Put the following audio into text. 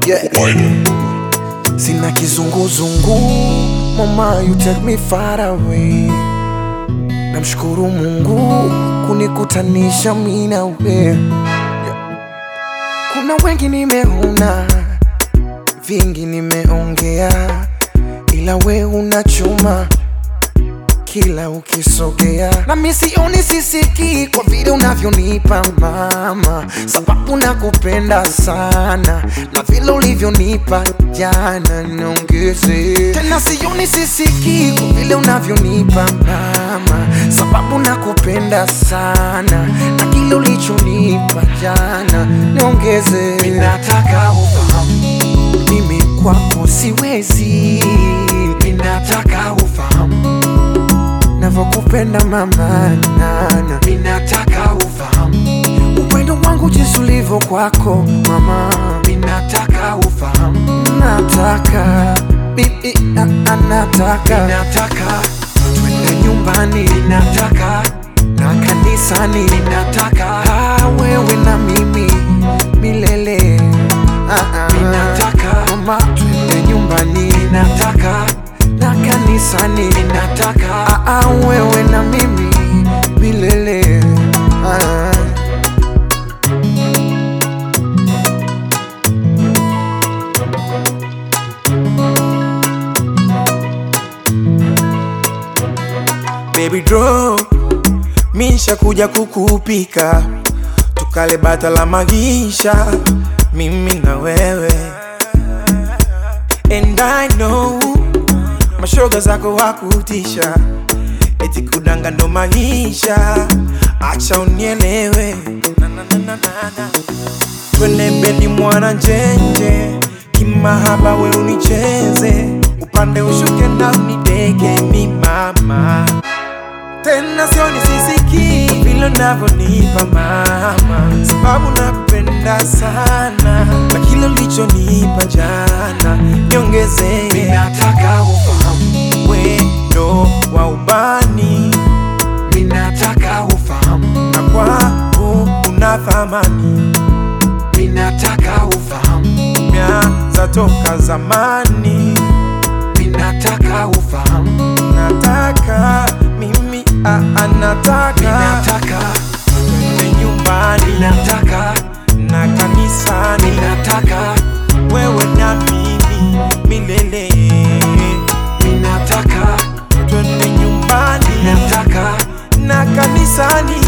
yeah. Sina kizunguzungu, mama you take me far away. Namshukuru Mungu kunikutanisha mimi na wewe. Kuna wengi nimeona, vingi nimeongea, ila we unachuma kila ukisogea, na mimi sioni sisiki kwa vile unavyonipa mama, sababu nakupenda sana na vile ulivyonipa jana, niongeze tena. Sioni sisiki kwa vile unavyonipa mama, sababu nakupenda sana na kile ulichonipa jana, niongeze. Mimi nataka ufahamu mimi kwako siwezi, mimi nataka ufahamu navyokupenda mama nana, mimi nataka ufahamu upendo wangu jinsi ulivyo kwako mama, mimi nataka ufahamu, nataka bibi, a- a- nataka nataka twende nyumbani, nataka na kanisani, nataka ah, wewe na mimi milele ah, ah. Ninataka mama, twende nyumbani, nataka na kanisani, nataka ah, ah, wewe na mimi milele ah. Baby draw Misha kuja kukupika Tukale bata la magisha Mimi na wewe And I know Mashoga zako wakutisha Eti kudanga ndo maisha Acha unielewe na, na, na, na, na, na. Twende bedi mwana njenje Kimahaba we unicheze Upande ushuke na unidege mi mama Tena sioni sisiki vile unavyonipa mama Sababu nakupenda sana Na kile ulichonipa jana Niongeze Mimi nataka ufahamu, wendo wa ubani mimi nataka ufahamu, Na kwangu una thamani mimi nataka ufahamu, Mianza toka zamani mimi nataka ufahamu, nataka mimi ah, ah, mimi nataka nataka, twende nyumbani mimi nataka, na kanisani mimi nataka, wewe na mimi milele mimi nataka, twende nyumbani mimi nataka, na kanisani